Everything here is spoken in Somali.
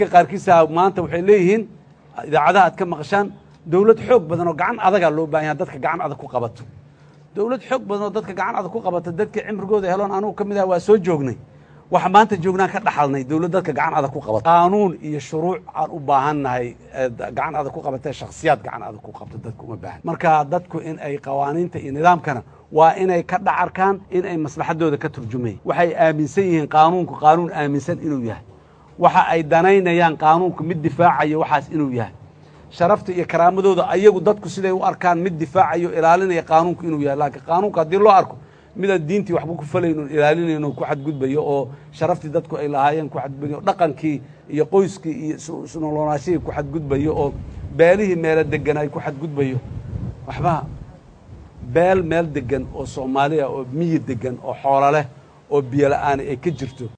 qaarkiisa maanta waxay leeyihiin idaacadaha aad ka maqashaan dowlad xoog badan oo gacan adagaa loo baahan yaha dadka gacan adag ku qabato dowlad xoog badan oo dadka gacan adag ku qabata dadkii cimrigooda heloon anugu ka mid ah waa soo joognay waxa maanta joognaan ka dhaxalnay dowlad dadka gacan adag ku qabata qaanuun iyo shuruuc aan u baahannahay gacan adag ku qabatee shakhsiyaad gacan adag ku qabta dadka uma baahan marka dadku in ay qawaaniinta iyo nidaamkana waa inay ka dhacarkaan in ay maslaxadooda ka turjumayan waxay aaminsan yihiin qaanuunku qaanuun aaminsan inuu yahay waxa ay danaynayaan qaanuunku mid difaacayo waxaas inuu yahay sharafta iyo karaamadooda ayagu dadku siday u arkaan mid difaacayo ilaalinaya qaanuunku inuu yahay laakiin qaanuunka haddii loo arko midaan diintii waxba ku falayno ilaalinayno ku xadgudbayo oo sharaftii dadku ay lahaayeen ku xadgudbayo dhaqankii iyo qoyskii iyo nolonaashihii ku xadgudbayo oo beelihii meelo degan ay ku xadgudbayo waxba beel meel degan oo soomaaliya oo miyi degan oo xoolo leh oo biyo la-aani ay ka jirto